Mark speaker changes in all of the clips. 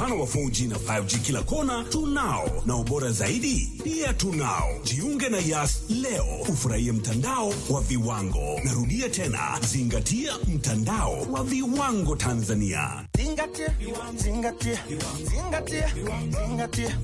Speaker 1: upana wa 4G na 5G kila kona tunao, na ubora zaidi pia tunao. Jiunge na Yas leo ufurahie mtandao wa viwango. Narudia tena, zingatia mtandao wa viwango Tanzania.
Speaker 2: Zingatia, zingatia, zingatia, zingatia.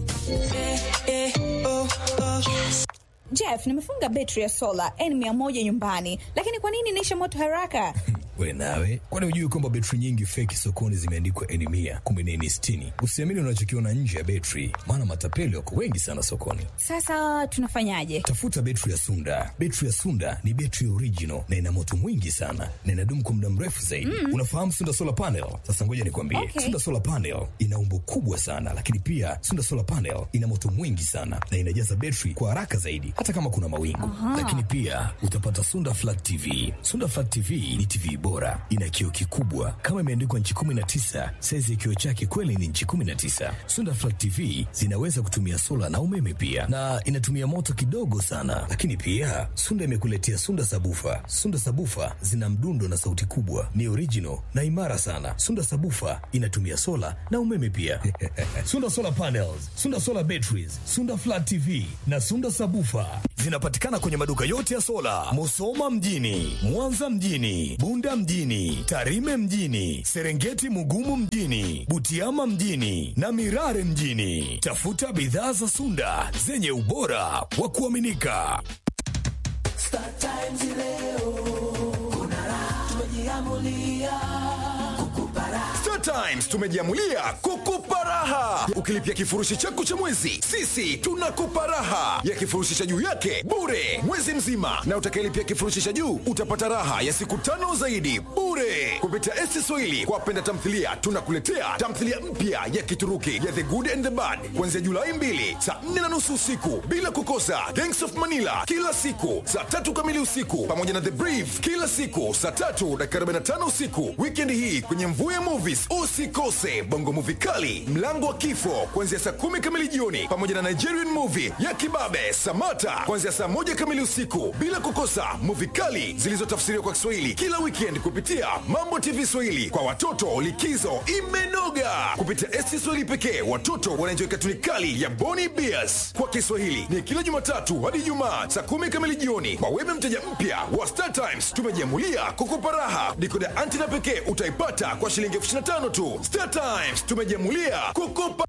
Speaker 3: Jeff, nimefunga betri ya sola N100 nyumbani, lakini kwa nini inaisha moto haraka?
Speaker 4: We nawe, kwani hujui kwamba betri nyingi feki sokoni zimeandikwa N mia kumbe ni N sitini? Usiamini unachokiona nje ya betri, maana matapeli wako wengi sana sokoni.
Speaker 3: Sasa tunafanyaje?
Speaker 4: Tafuta betri ya Sunda. Betri ya Sunda ni betri original na ina moto mwingi sana na inadumu kwa muda mrefu zaidi. Mm. Unafahamu Sunda solar panel? Sasa ngoja nikwambie,
Speaker 3: Okay.
Speaker 4: Sunda solar panel ina umbo kubwa sana, lakini pia Sunda solar panel ina moto mwingi sana na inajaza betri kwa haraka zaidi, hata kama kuna mawingu. Lakini pia utapata Sunda flat TV. Sunda flat TV ni TV bora, ina kioo kikubwa kama imeandikwa nchi 19. Saizi ya kioo chake kweli ni nchi 19. Sunda flat TV zinaweza kutumia sola na umeme pia, na inatumia moto kidogo sana. Lakini pia Sunda imekuletea Sunda sabufa. Sunda sabufa zina mdundo na sauti kubwa, ni original na imara sana. Sunda sabufa inatumia sola na umeme pia. Sunda solar panels, Sunda solar batteries, Sunda flat TV na Sunda sabufa zinapatikana kwenye maduka yote ya sola, Musoma mjini, Mwanza mjini, Bunda mjini, Tarime mjini, Serengeti Mugumu mjini, Butiama mjini na Mirare mjini. Tafuta bidhaa za Sunda zenye ubora wa kuaminika.
Speaker 2: Star Times leo kuna raha, tumejiamulia kukupa raha.
Speaker 5: Star Times tumejiamulia kukupa raha. Ukilipia kifurushi chako cha mwezi, sisi tunakupa raha ya kifurushi cha juu yake bure mwezi mzima, na utakayelipia kifurushi cha juu utapata raha ya siku tano zaidi bure kupitia ST Swahili. Kwa wapenda tamthilia, tunakuletea tamthilia mpya ya Kituruki ya The Good and the Bad kuanzia Julai 2 saa 4 na nusu usiku bila kukosa Gangs of Manila kila siku saa tatu kamili usiku pamoja na The Brief kila siku saa tatu dakika 45 usiku. Weekend hii kwenye Mvuya Movies usikose bongo movie kali Mlango wa Kifo kuanzia saa kumi kamili jioni pamoja na Nigerian movie ya Kibabe Samata kuanzia saa moja kamili usiku bila kukosa movie kali zilizotafsiriwa kwa Kiswahili kila weekend kupitia Mambo TV Swahili. Kwa watoto likizo imenoga kupitia ST Swahili pekee. Watoto wanaenjoy katuni kali ya Boni Bears kwa Kiswahili ni kila Jumatatu hadi Ijumaa saa kumi kamili jioni. Kwa wewe mteja mpya wa Star Times, tumejiamulia kukupa raha. Dikoda antena pekee utaipata kwa shilingi elfu ishirini na tano tu. Star Times tumejiamulia kukupa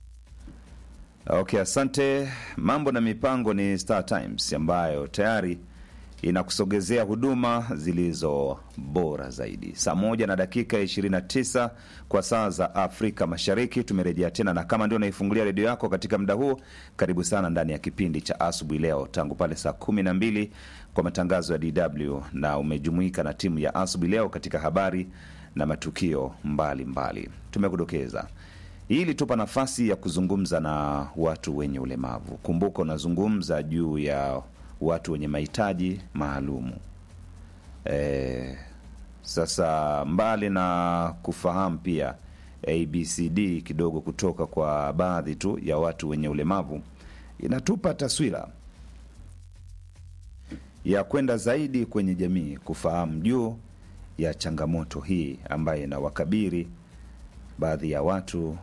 Speaker 6: Okay, asante. Mambo na mipango ni Star Times ambayo tayari inakusogezea huduma zilizo bora zaidi. Saa moja na dakika 29 kwa saa za Afrika Mashariki, tumerejea tena, na kama ndio unaifungulia redio yako katika muda huu, karibu sana ndani ya kipindi cha asubuhi leo, tangu pale saa kumi na mbili kwa matangazo ya DW, na umejumuika na timu ya asubuhi leo katika habari na matukio mbalimbali mbali. Tumekudokeza hii ilitupa nafasi ya kuzungumza na watu wenye ulemavu. Kumbuka unazungumza juu ya watu wenye mahitaji maalumu. E, sasa mbali na kufahamu pia ABCD kidogo kutoka kwa baadhi tu ya watu wenye ulemavu, inatupa taswira ya kwenda zaidi kwenye jamii kufahamu juu ya changamoto hii ambayo inawakabiri baadhi ya watu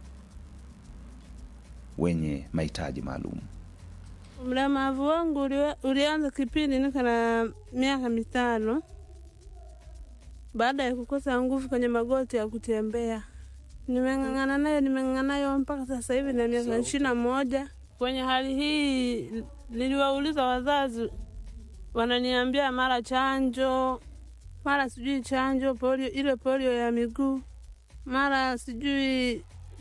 Speaker 6: wenye mahitaji maalum.
Speaker 7: Mlemavu wangu uli- ulianza kipindi niko na miaka mitano baada ya kukosa nguvu kwenye magoti ya kutembea. Nimeng'ang'ana nayo, nimeng'ang'ana nayo mpaka sasa hivi na miaka ishirini na moja. Kwenye hali hii niliwauliza wazazi, wananiambia mara chanjo, mara sijui chanjo polio, ile polio ya miguu, mara sijui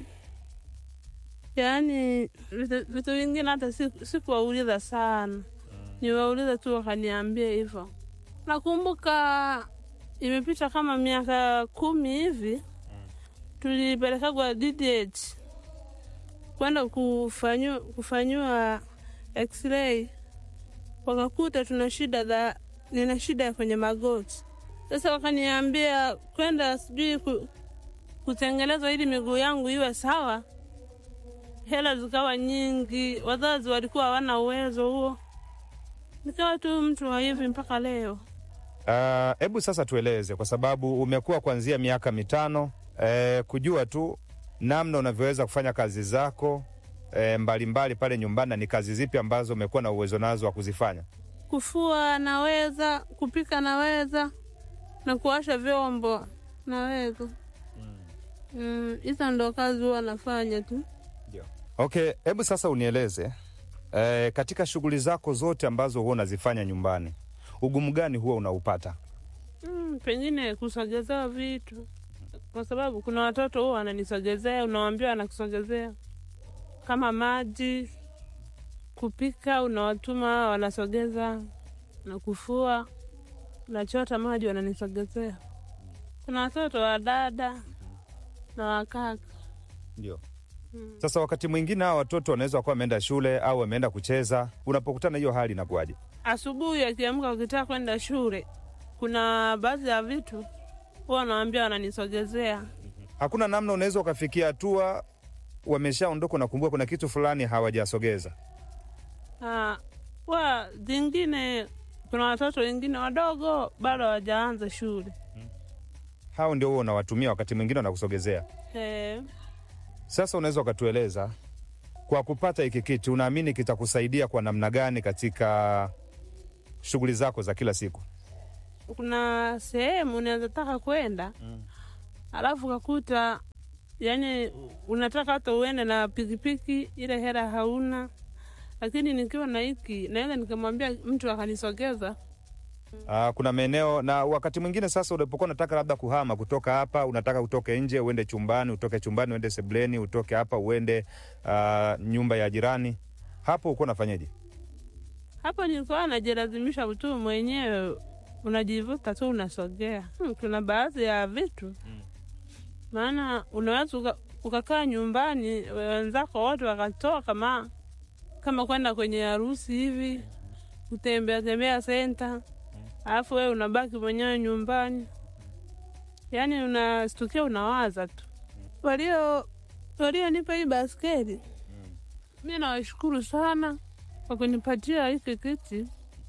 Speaker 7: yaani vitu vitu vingine hata siku- sikuwauliza sana, niwauliza tu wakaniambia hivyo. Nakumbuka imepita kama miaka kumi hivi, tulipelekagwa DDH kwenda kufanyiwa kufanyiwa x-ray, wakakuta tuna shida za nina shida kwenye magoti. Sasa wakaniambia kwenda sijui ku, kutengenezwa ili miguu yangu iwe sawa hela zikawa nyingi, wazazi walikuwa hawana uwezo huo, nikawa tu mtu wa hivi mpaka leo.
Speaker 8: Hebu sasa tueleze, kwa sababu umekuwa kuanzia miaka mitano eh, kujua tu namna unavyoweza kufanya kazi zako e, mbalimbali pale nyumbani, na ni kazi zipi ambazo umekuwa na uwezo nazo wa kuzifanya?
Speaker 7: Kufua naweza, kupika naweza, na kuosha vyombo naweza. Mm, hizo ndo kazi huwa nafanya tu.
Speaker 8: Okay, hebu sasa unieleze e, katika shughuli zako zote ambazo huwa unazifanya nyumbani, ugumu gani huwa unaupata?
Speaker 7: Mm, pengine kusogezea vitu, kwa sababu kuna watoto huwa wananisogezea, unawambia wanakusogezea kama maji, kupika unawatuma wanasogeza, na kufua unachota maji wananisogezea. Kuna watoto wa dada na wakaka.
Speaker 8: Ndio. Sasa wakati mwingine hawa watoto wanaweza kuwa wameenda shule au wameenda kucheza, unapokutana hiyo hali inakuwaje?
Speaker 7: Asubuhi akiamka ukitaka kwenda shule, kuna baadhi ya vitu huwa wanawambia wananisogezea.
Speaker 8: Hakuna namna unaweza ukafikia hatua wameshaondoka, unakumbuka kuna kitu fulani hawajasogeza.
Speaker 7: Ah, wa zingine kuna watoto wengine wadogo bado hawajaanza shule.
Speaker 8: Hao ndio huwa unawatumia, wakati mwingine wanakusogezea.
Speaker 7: Eh,
Speaker 8: Sasa unaweza ukatueleza kwa kupata hiki kitu, unaamini kitakusaidia kwa namna gani katika shughuli zako za kila siku?
Speaker 7: kuna sehemu unaweza taka kwenda alafu kakuta yani unataka hata uende na pikipiki, ile hela hauna, lakini nikiwa na hiki naweza nikamwambia mtu akanisogeza.
Speaker 8: Uh, kuna maeneo na wakati mwingine sasa, unapokuwa unataka labda kuhama kutoka hapa, unataka utoke nje uende chumbani, utoke chumbani uende sebleni, utoke hapa uende uh, nyumba ya jirani, hapo uko unafanyaje?
Speaker 7: Hapo nilikuwa najilazimisha tu mwenyewe, unajivuta tu unasogea. Hmm, kuna baadhi ya vitu maana unaweza uka- ukakaa nyumbani wenzako wote wakatoka kama kama kwenda kwenye harusi hivi, kutembea tembea senta, alafu wewe unabaki mwenyewe nyumbani, yaani unastukia unawaza tu. Walio walionipa hii baskeli, mi nawashukuru sana kwa kunipatia hiki kiti,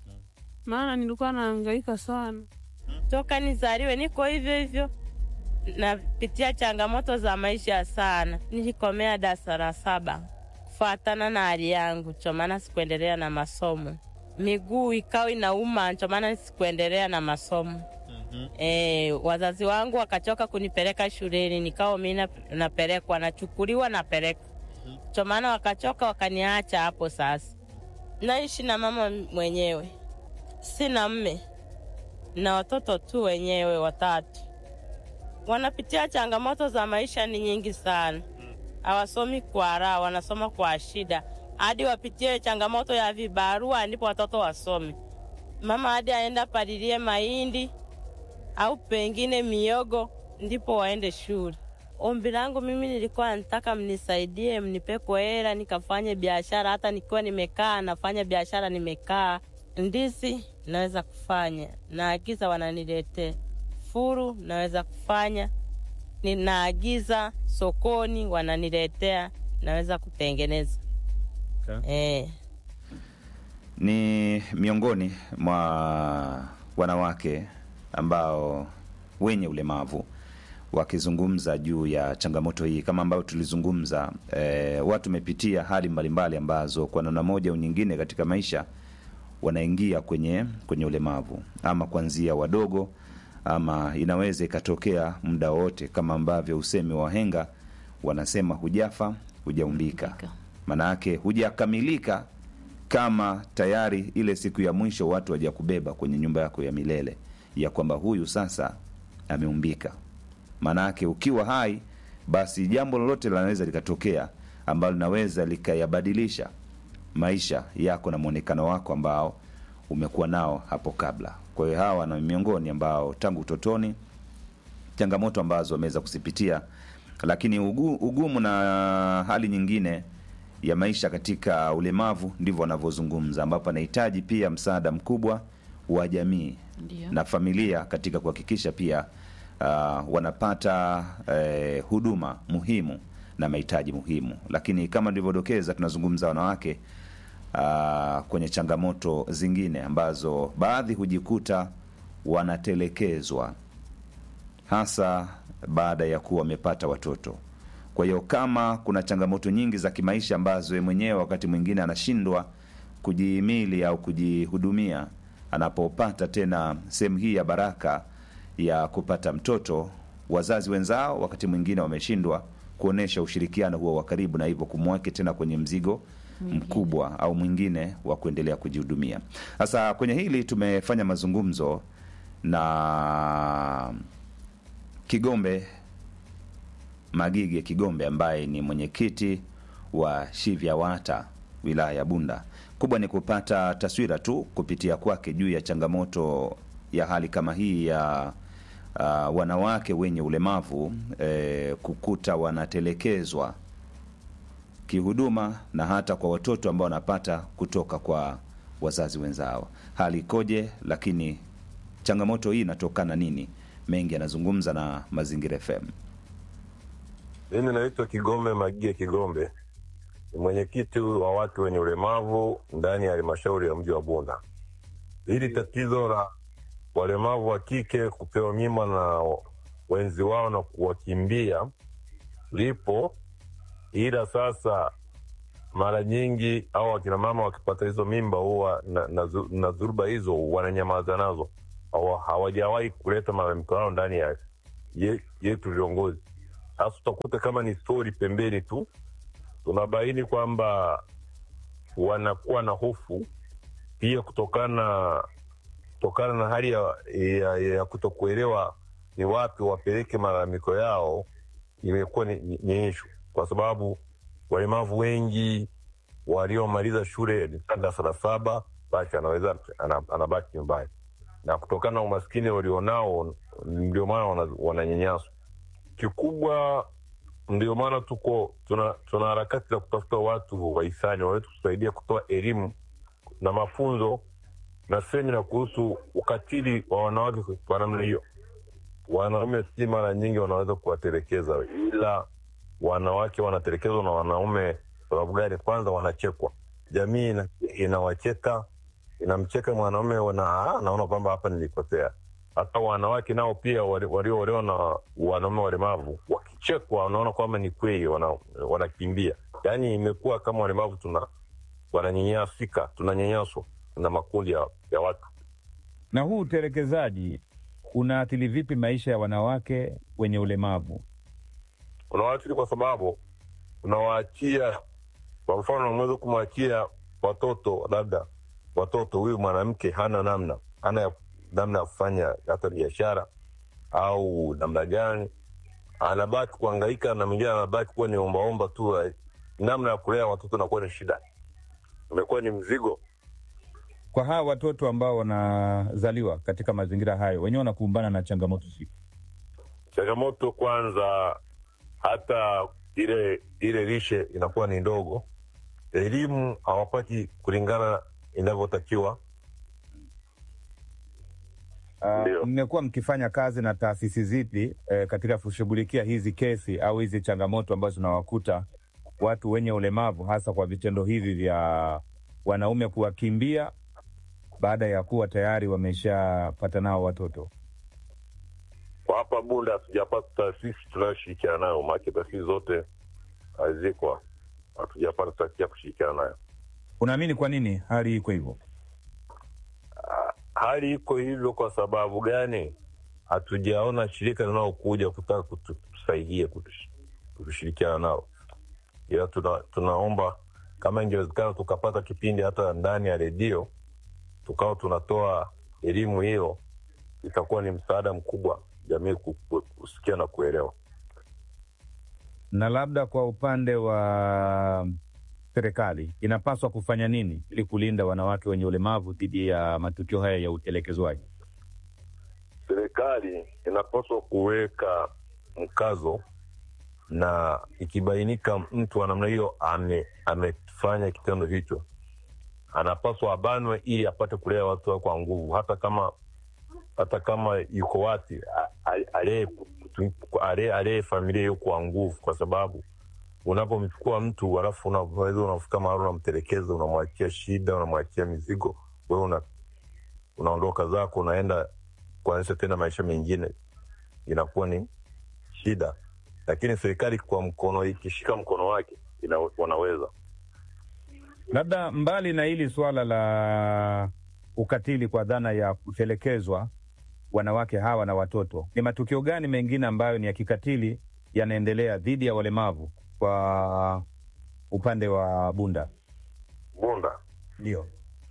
Speaker 7: maana nilikuwa nahangaika sana.
Speaker 9: toka nizaliwe niko hivyo hivyo, napitia changamoto za maisha sana. Nilikomea darasa la saba kufuatana na hali yangu, ndio maana sikuendelea na masomo. Miguu ikawa inauma, ndio maana sikuendelea na masomo. E, wazazi wangu wakachoka kunipeleka shuleni, nikawa mi na- napelekwa, nachukuliwa, napelekwa, ndio maana wakachoka, wakaniacha hapo. Sasa naishi na mama mwenyewe, sina mme na watoto tu wenyewe watatu. Wanapitia changamoto za maisha ni nyingi sana, hawasomi kwa raha, wanasoma kwa shida, hadi wapitie changamoto ya vibarua ndipo watoto wasome. Mama hadi aenda palilie mahindi au pengine miogo ndipo waende shule. Ombi langu mimi nilikuwa nataka mnisaidie, mnipeko hela nikafanye biashara. Hata nikiwa nimekaa nafanya biashara, nimekaa ndizi naweza kufanya, naagiza wananiletea. Furu naweza kufanya, ninaagiza sokoni wananiletea, naweza kutengeneza eh.
Speaker 6: ni miongoni mwa wanawake ambao wenye ulemavu wakizungumza juu ya changamoto hii kama ambayo tulizungumza. E, watu wamepitia hali mbalimbali ambazo kwa namna moja au nyingine katika maisha wanaingia kwenye kwenye ulemavu, ama kuanzia wadogo, ama inaweza ikatokea muda wote, kama ambavyo usemi wa wahenga wanasema, hujafa hujaumbika, maanayake hujakamilika kama tayari ile siku ya mwisho watu waja kubeba kwenye nyumba yako ya milele ya kwamba huyu sasa ameumbika. Maanake ukiwa hai, basi jambo lolote linaweza likatokea ambalo linaweza likayabadilisha maisha yako na mwonekano wako ambao umekuwa nao hapo kabla. Kwa hiyo hawa na miongoni ambao tangu utotoni changamoto ambazo wameweza kuzipitia, lakini ugu, ugumu na hali nyingine ya maisha katika ulemavu ndivyo wanavyozungumza, ambapo anahitaji pia msaada mkubwa wa jamii
Speaker 10: Ndio.
Speaker 6: na familia katika kuhakikisha pia uh, wanapata eh, huduma muhimu na mahitaji muhimu. Lakini kama nilivyodokeza, tunazungumza wanawake uh, kwenye changamoto zingine ambazo baadhi hujikuta wanatelekezwa hasa baada ya kuwa wamepata watoto. Kwa hiyo kama kuna changamoto nyingi za kimaisha ambazo yeye mwenyewe wakati mwingine anashindwa kujihimili au kujihudumia, anapopata tena sehemu hii ya baraka ya kupata mtoto, wazazi wenzao wakati mwingine wameshindwa kuonesha ushirikiano huo wa karibu, na hivyo kumweke tena kwenye mzigo mkubwa au mwingine wa kuendelea kujihudumia. Sasa kwenye hili tumefanya mazungumzo na Kigombe Magige Kigombe ambaye ni mwenyekiti wa Shivyawata wilaya ya Bunda. Kubwa ni kupata taswira tu kupitia kwake juu ya changamoto ya hali kama hii ya uh, wanawake wenye ulemavu eh, kukuta wanatelekezwa kihuduma na hata kwa watoto ambao wanapata kutoka kwa wazazi wenzao. Hali ikoje? Lakini changamoto hii inatokana nini? Mengi anazungumza na Mazingira FM.
Speaker 10: Mimi naitwa Kigombe Magie Kigombe, ni mwenyekiti wa watu wenye ulemavu ndani ya halmashauri ya mji wa Bunda. Hili tatizo la walemavu wa kike kupewa mimba na wenzi wao na kuwakimbia lipo, ila sasa mara nyingi au wakina mama wakipata hizo mimba huwa na, na, zu- na dhuruba hizo wananyamaza nazo, Hawa- hawajawahi kuleta malalamiko yao ndani ya ye- yetu viongozi. Sasa utakuta kama ni stori pembeni tu, tunabaini kwamba wanakuwa na hofu pia kutokana kutokana na hali ya, ya, ya kutokuelewa ni wapi wapeleke malalamiko yao, imekuwa ni, ni, ni ishu, kwa sababu walemavu wengi waliomaliza shule ni darasa la saba basi anaweza ana- anabaki nyumbani, na kutokana na umaskini walionao ndio maana wana- wananyanyaswa kikubwa ndio maana tuko tuna, tuna harakati za kutafuta watu wahisani waweze kusaidia kutoa elimu na mafunzo na semina kuhusu ukatili wa wanawake kwa namna hiyo. Wanaume si mara nyingi wanaweza kuwatelekeza, ila wanawake wanatelekezwa na wanaume. Sababu gani? Kwanza wanachekwa, jamii ina- inawacheka, inamcheka mwanaume, wana- naona kwamba hapa nilikosea hata wanawake nao pia wali- walioolewa na wanaume walemavu wakichekwa, wanaona kwamba ni kweli, wana- wanakimbia. Yaani imekuwa kama walemavu tuna wananyanyasika, tunanyanyaswa na makundi ya, ya watu.
Speaker 8: Na huu utelekezaji unaathiri vipi maisha ya wanawake wenye ulemavu?
Speaker 10: Unawaathiri kwa sababu unawaachia, kwa mfano, unaweza kumwachia watoto, labda watoto, huyu mwanamke hana namna, hana ya- namna ya kufanya hata biashara au namna gani, anabaki kuhangaika na mwingine anabaki kuwa ni ombaomba tu. eh, Namna ya kulea watoto nakuwa ni shida, imekuwa ni mzigo.
Speaker 8: Kwa hawa watoto ambao wanazaliwa katika mazingira hayo, wenyewe wanakumbana na changamoto zipi?
Speaker 10: Changamoto kwanza, hata ile ile lishe inakuwa ni ndogo, elimu hawapati kulingana inavyotakiwa.
Speaker 8: Uh, mmekuwa mkifanya kazi na taasisi zipi eh, katika kushughulikia hizi kesi au hizi changamoto ambazo zinawakuta watu wenye ulemavu, hasa kwa vitendo hivi vya wanaume kuwakimbia baada ya kuwa tayari wameshapata nao watoto?
Speaker 10: Kwa hapa Bunda hatujapata taasisi tunayoshirikiana nayo, maake taasisi zote hazikwa, hatujapata taasisi ya kushirikiana nayo.
Speaker 8: Unaamini kwa nini hali iko hivyo?
Speaker 10: Hali iko hivyo kwa sababu gani? Hatujaona shirika linalokuja kutaka kutu- kutusaidia kutush- kutushirikiana nao, ila tuna, tunaomba kama ingewezekana tukapata kipindi hata ndani ya redio tukawa tunatoa elimu hiyo, itakuwa ni msaada mkubwa jamii ku- ku- kusikia na kuelewa.
Speaker 8: Na labda kwa upande wa serikali inapaswa kufanya nini ili kulinda wanawake wenye ulemavu dhidi ya matukio haya ya utelekezwaji?
Speaker 10: Serikali inapaswa kuweka mkazo, na ikibainika mtu wa namna hiyo ame- amefanya kitendo hicho, anapaswa abanwe ili apate kulea watu wake kwa nguvu, hata kama hata kama yuko wapi, a- a- alee alee- alee familia hiyo kwa nguvu, kwa sababu unapomchukua mtu alafu unaweza unafika mahali unamtelekeza, unamwachia shida, unamwachia mizigo, wewe una, unaondoka zako, unaenda kuanzisha tena maisha mengine, inakuwa ni shida. lakini serikali kwa mkono ikishika mkono wake ina, wanaweza
Speaker 8: Labda mbali na hili suala la ukatili kwa dhana ya kutelekezwa wanawake hawa na watoto, ni matukio gani mengine ambayo ni ya kikatili yanaendelea dhidi ya walemavu kwa upande wa Bunda?
Speaker 10: Bunda
Speaker 8: Ndio.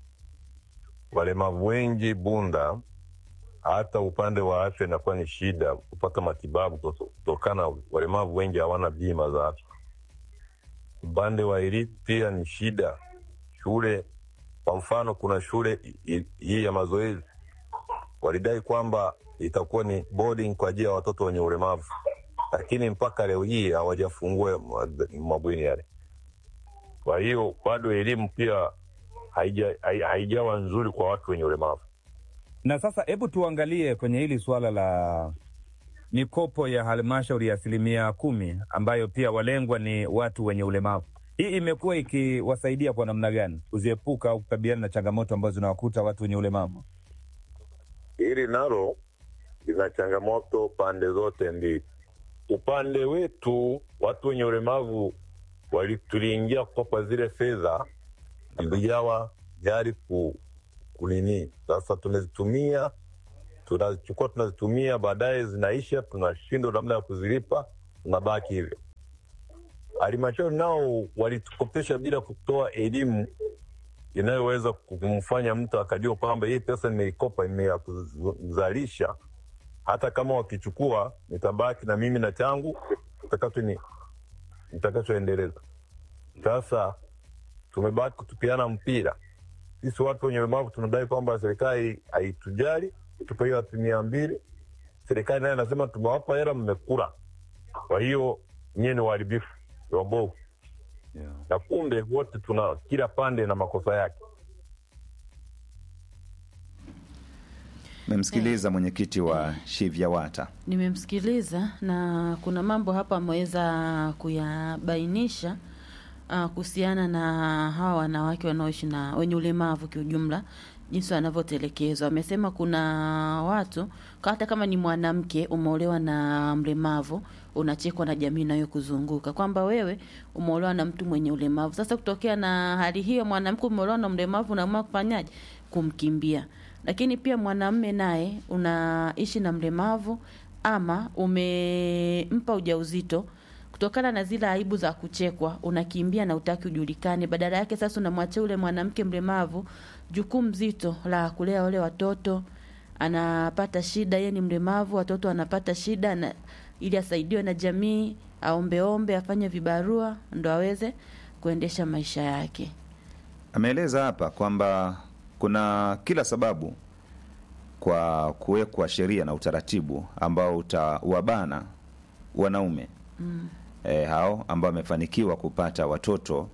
Speaker 10: walemavu wengi Bunda, hata upande wa afya inakuwa ni shida kupata matibabu kuto- kutokana walemavu wengi hawana bima za afya. Upande wa elimu pia ni shida. Shule kwa mfano, kuna shule i- i- hii ya mazoezi walidai kwamba itakuwa ni boarding kwa ajili ya watoto wenye ulemavu, lakini mpaka leo hii hawajafungua ma- mabweni yale. Kwa hiyo bado elimu pia haija- hai- haijawa nzuri kwa watu wenye ulemavu.
Speaker 8: Na sasa hebu tuangalie kwenye hili suala la mikopo ya halmashauri ya asilimia kumi ambayo pia walengwa ni watu wenye ulemavu. Hii imekuwa ikiwasaidia kwa namna gani kuziepuka au kukabiliana na changamoto ambazo zinawakuta watu wenye ulemavu?
Speaker 10: Hili nalo lina changamoto pande zote mbili. Upande wetu watu wenye ulemavu wali- tuliingia kukopa zile fedha, zilijawa jari ku kunini. Sasa tunazitumia tunazichukua tunazitumia, baadaye zinaisha, tunashindwa namna ya kuzilipa, tunabaki hivyo. Halmashauri nao walitukopesha bila kutoa elimu inayoweza kumfanya mtu akajua kwamba hii pesa nimeikopa ime ya kuzalisha, hata kama wakichukua nitabaki na mimi na changu nitakacho ni nitakachoendeleza. Sasa tumebaki kutupiana mpira. Sisi watu wenye ulemavu tunadai kwamba serikali haitujali, tupe hiyo asilimia mbili. Serikali naye anasema tumewapa hela, mmekula, kwa hiyo nyie ni waharibifu, ni wabovu na kumbe wote tuna kila pande na makosa yake.
Speaker 6: Memsikiliza mwenyekiti wa Shivyawata.
Speaker 11: Nimemsikiliza na kuna mambo hapa ameweza kuyabainisha uh, kuhusiana na hawa wanawake wanaoishi na wenye ulemavu kiujumla, jinsi wanavyotelekezwa. Amesema kuna watu hata kama ni mwanamke umeolewa na mlemavu unachekwa na jamii inayokuzunguka kwamba wewe umeolewa na mtu mwenye ulemavu. Sasa kutokea na hali hiyo, mwanamke umeolewa na mlemavu, unaamua kufanyaje? Kumkimbia. Lakini pia mwanamme naye unaishi na mlemavu ama umempa ujauzito kutokana na zile aibu za kuchekwa, unakimbia na utaki ujulikane. Badala yake sasa unamwachia ule mwanamke mlemavu jukumu zito la kulea wale watoto, anapata shida, yeye ni mlemavu, watoto wanapata shida na, ili asaidiwe na jamii, aombeombe, afanye vibarua ndo aweze kuendesha maisha yake.
Speaker 6: Ameeleza hapa kwamba kuna kila sababu kwa kuwekwa sheria na utaratibu ambao utawabana wanaume
Speaker 11: Mm.
Speaker 6: e, hao ambao wamefanikiwa kupata watoto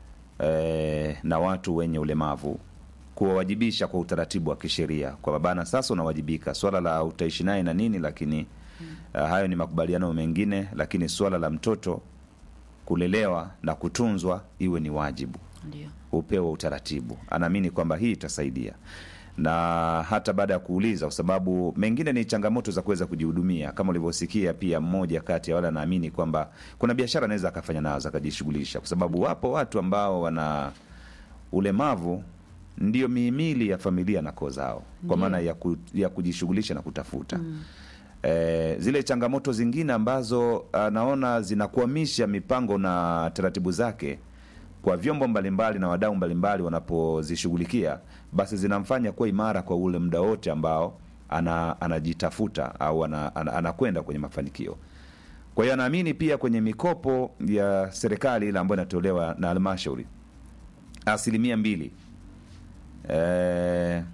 Speaker 6: e, na watu wenye ulemavu kuwawajibisha kwa utaratibu wa kisheria kwa babana, sasa unawajibika. Swala la utaishi naye na nini, lakini uh, hayo ni makubaliano mengine, lakini swala la mtoto kulelewa na kutunzwa iwe ni wajibu
Speaker 11: Ndio.
Speaker 6: upewe utaratibu. Anaamini kwamba hii itasaidia, na hata baada ya kuuliza, kwa sababu mengine ni changamoto za kuweza kujihudumia, kama ulivyosikia. Pia mmoja kati ya wale anaamini kwamba kuna biashara anaweza akafanya nazo akajishughulisha, kwa sababu wapo watu ambao wana ulemavu ndio mihimili ya familia na koo zao, kwa
Speaker 11: Ndio.
Speaker 6: maana ya, ku, ya kujishughulisha na kutafuta eh, zile changamoto zingine ambazo anaona zinakwamisha mipango na taratibu zake kwa vyombo mbalimbali na wadau mbalimbali wanapozishughulikia, basi zinamfanya kuwa imara kwa ule muda wote ambao ana, anajitafuta au ana, ana, anakwenda kwenye mafanikio. Kwa hiyo anaamini pia kwenye mikopo ya serikali ile ambayo inatolewa na halmashauri asilimia mbili eh,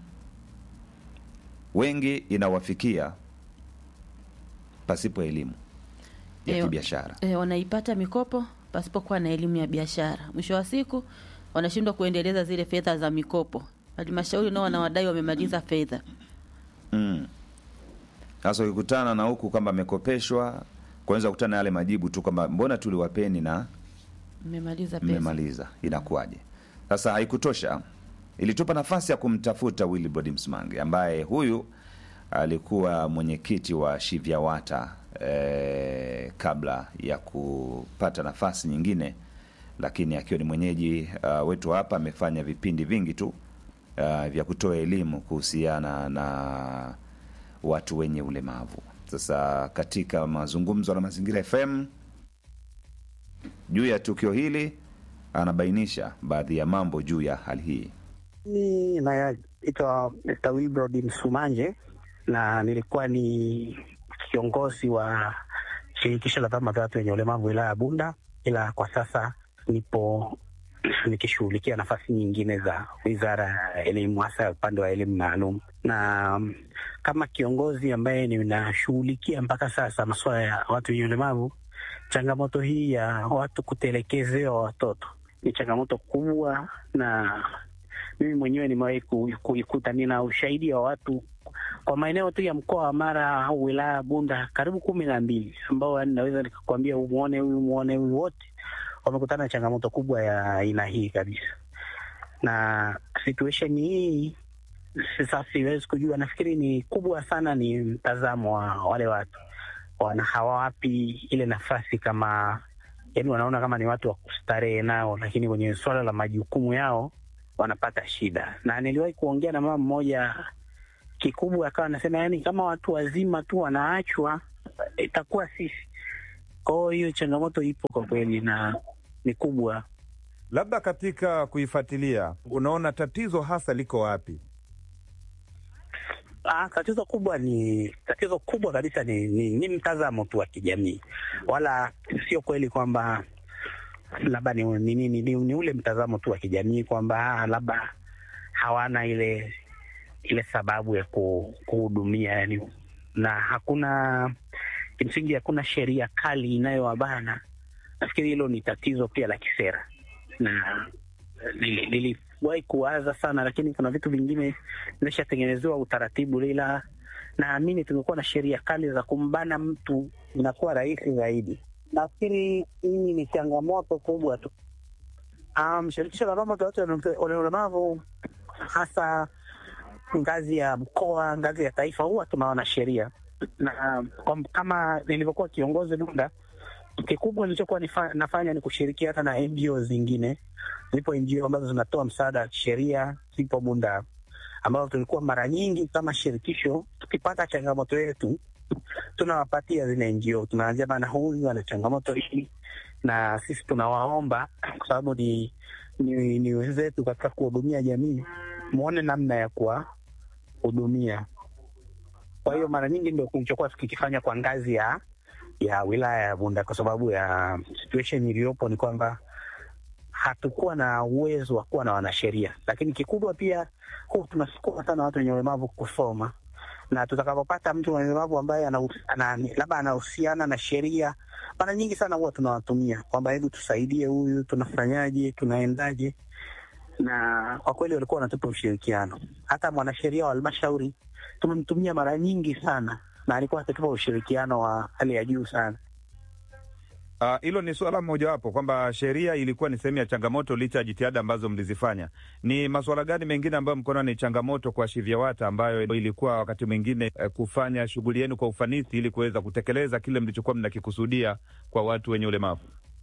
Speaker 6: wengi inawafikia pasipo elimu ya
Speaker 11: Eh,
Speaker 6: kibiashara.
Speaker 11: E, wanaipata mikopo pasipokuwa na elimu ya biashara. Mwisho wa siku wanashindwa kuendeleza zile fedha za mikopo. Halmashauri nao wanawadai wamemaliza fedha.
Speaker 6: Mm. Sasa ukikutana na huku kwamba amekopeshwa, kwanza kukutana na yale majibu tu kwamba mbona tuliwapeni na
Speaker 11: Mmemaliza pesa.
Speaker 6: mmemaliza, inakuwaje? Sasa haikutosha, ilitupa nafasi ya kumtafuta Willibrod Msimange ambaye huyu alikuwa mwenyekiti wa Shivyawata eh, kabla ya kupata nafasi nyingine, lakini akiwa ni mwenyeji uh, wetu hapa amefanya vipindi vingi tu uh, vya kutoa elimu kuhusiana na watu wenye ulemavu. Sasa katika mazungumzo na Mazingira FM juu ya tukio hili, anabainisha baadhi ya mambo juu ya hali hii.
Speaker 12: Mimi naitwa Mr. Wilbrod Msumanje na nilikuwa ni kiongozi wa shirikisho la vyama vya watu wenye ulemavu wilaya ya Bunda, ila kwa sasa nipo nikishughulikia nafasi nyingine za wizara ya elimu, hasa upande wa elimu maalum, na um, kama kiongozi ambaye ninashughulikia mpaka sasa masuala ya watu wenye ulemavu, changamoto hii ya watu kutelekezewa watoto ni changamoto kubwa, na mimi mwenyewe nimewahi ku- kuikuta. Nina ushahidi wa watu kwa maeneo tu ya mkoa wa Mara au wilaya ya Bunda karibu kumi na mbili ambao yani naweza nikakwambia umuone huyu muone huyu, wote wamekutana na changamoto kubwa ya aina hii kabisa, na situation hii sasa siwezi kujua. Nafikiri ni kubwa sana, ni mtazamo wa wale watu wana hawawapi ile nafasi kama yani, wanaona kama ni watu wa kustarehe nao, lakini kwenye suala la majukumu yao wanapata shida. Na niliwahi kuongea na mama mmoja kikubwa akawa anasema yani, kama watu wazima tu wanaachwa itakuwa sisi. Kwa hiyo hiyo changamoto ipo kwa kweli na ni kubwa.
Speaker 8: Labda katika kuifuatilia, unaona tatizo hasa liko wapi?
Speaker 12: Ah, tatizo kubwa ni tatizo kubwa kabisa ni, ni, ni mtazamo tu wa kijamii, wala sio kweli kwamba labda ni, ni, ni, ni, ni, ni ule mtazamo tu wa kijamii kwamba ah, labda hawana ile ile sababu ya ku- kuhudumia yani, na hakuna kimsingi, hakuna sheria kali inayowabana. Nafikiri hilo ni tatizo pia la kisera, na nili- niliwahi kuwaza sana, lakini kuna vitu vingine vimeshatengenezewa utaratibu, ila naamini tungekuwa na sheria kali za kumbana mtu inakuwa rahisi zaidi. Nafikiri hii ni changamoto kubwa tu. Um, shirikisho la vyama vya watu wenye ulemavu hasa ngazi ya mkoa, ngazi ya taifa, huwa tunaona sheria na kwa, kama nilivyokuwa kiongozi Bunda, kikubwa nilichokuwa nifa- nafanya ni kushirikiana na NGO zingine. Zipo NGO ambazo zinatoa msaada wa kisheria, zipo Bunda ambazo tulikuwa mara nyingi kama shirikisho tukipata changamoto yetu tunawapatia zile NGO, tunaanzia bana, huyu ana changamoto hii, na sisi tunawaomba kwa sababu ni, ni, ni wenzetu katika kuhudumia jamii, muone namna ya kuwahudumia. Kwa hiyo mara nyingi ndio kilichokuwa tukikifanya kwa ngazi ya ya wilaya ya Bunda, kwa sababu ya situation iliyopo ni kwamba hatukuwa na uwezo wa kuwa na wanasheria, lakini kikubwa pia huu tunasukuma sana watu wenye ulemavu kusoma, na tutakapopata mtu mwenye ulemavu ambaye anahus- ana- labda anahusiana na sheria, mara nyingi sana huwa tunawatumia kwamba hebu tusaidie huyu, tunafanyaje, tunaendaje, na kwa kweli walikuwa wanatupa ushirikiano. Hata mwanasheria wa halmashauri tumemtumia mara nyingi sana, na alikuwa akitupa ushirikiano wa hali ya juu sana.
Speaker 8: Ah, Hilo ni suala mojawapo kwamba sheria ilikuwa ni sehemu ya changamoto licha ya jitihada ambazo mlizifanya. Ni masuala gani mengine ambayo mkono ni changamoto kwa SHIVYAWATA ambayo ilikuwa wakati mwingine eh, kufanya shughuli yenu kwa ufanisi ili kuweza kutekeleza kile mlichokuwa mnakikusudia kwa watu wenye ulemavu?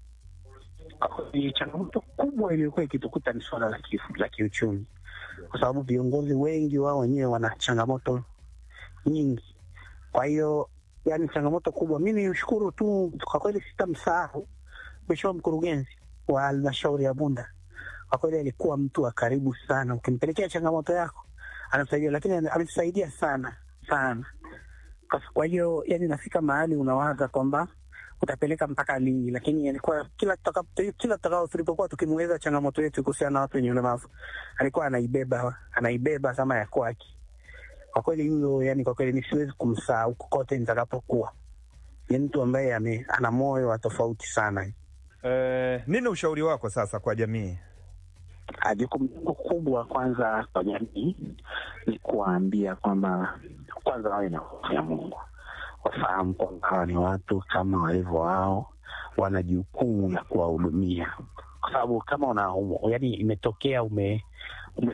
Speaker 12: ni changamoto kubwa iliyokuwa ikitukuta ni suala la ki- la kiuchumi, kwa sababu viongozi wengi wao wenyewe wana changamoto nyingi. Kwa hiyo, yani changamoto kubwa, mi nimshukuru tu kwa kweli, sitamsahau mheshimiwa mkurugenzi wa halmashauri ya Bunda. Kwa kweli alikuwa mtu wa karibu sana, ukimpelekea changamoto yako anamsaidia, lakini ametusaidia sana sana. Kwa- Kwa hiyo yani, nafika mahali unawaza kwamba utapeleka mpaka lini, lakini alikuwa kila tutakapo- kila tutakao tulipokuwa tukimweleza changamoto yetu kuhusiana na watu wenye ulemavu alikuwa anaibeba anaibeba kama ya kwake. Kwa kweli huyo, yani kwa kweli nisiwezi kumsahau kokote nitakapokuwa. Ni mtu ambaye ame, ana moyo wa tofauti sana.
Speaker 8: Eh, nini ushauri wako sasa kwa jamii?
Speaker 12: Ah, Jukumu langu kubwa kwanza kwa jamii ni kuwaambia kwamba kwanza wawe na hofu ya Mungu, wafahamu kwamba hawa ni watu kama walivyo wao, wana jukumu la kuwahudumia, kwa sababu kama una yani, imetokea ume,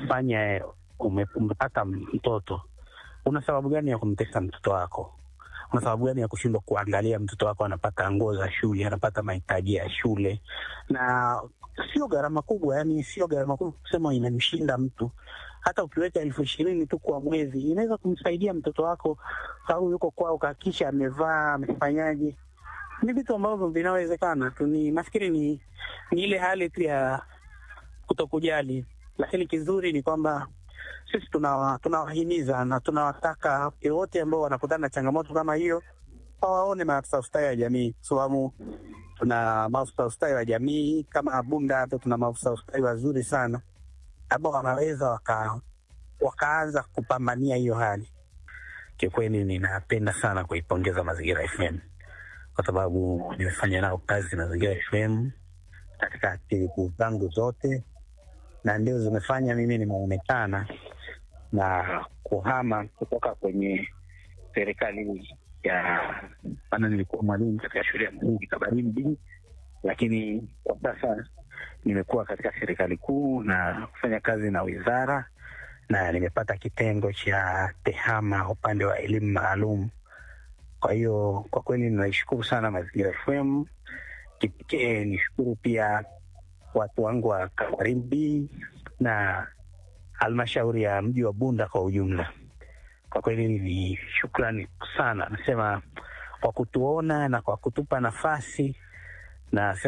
Speaker 12: umefanya ume, umepata mtoto, una sababu gani ya kumtesa mtoto wako? Kuna sababu gani ya kushindwa kuangalia mtoto wako anapata nguo za shule, anapata mahitaji ya shule, na sio gharama kubwa, yani sio gharama kubwa kusema inamshinda mtu. Hata ukiweka elfu ishirini tu kwa mwezi inaweza kumsaidia mtoto wako, au yuko kwao, kahakisha amevaa, amefanyaje. Ni vitu ambavyo vinawezekana tu, ni nafikiri ni, ni ile hali tu ya kutokujali, lakini kizuri ni kwamba sisi tunawa- tunawahimiza na tunawataka wote ambao wanakutana na changamoto kama hiyo wawaone maafisa ustawi wa jamii, kwa sababu tuna maafisa ustawi wa jamii kama Bunda hapa tuna maafisa ustawi wazuri sana ambao wanaweza waka, wakaanza kupambania hiyo hali. Kiukweli ninapenda sana kuipongeza Mazingira FM kwa sababu nimefanya nao kazi Mazingira FM katika aktiviti zangu zote, na ndio zimefanya mimi nimeonekana na kuhama kutoka kwenye serikali ya maana, nilikuwa mwalimu katika shule ya msingi Kabarimbi, lakini kwa sasa nimekuwa katika serikali kuu na kufanya kazi na wizara, na nimepata kitengo cha tehama upande wa elimu maalum. Kwa hiyo kwa kweli ninaishukuru sana Mazingira FM. Kipekee nishukuru pia watu wangu wa Kabarimbi na halmashauri ya mji wa Bunda kwa ujumla. Kwa kweli ni shukrani sana, nasema kwa kutuona na kwa kutupa nafasi na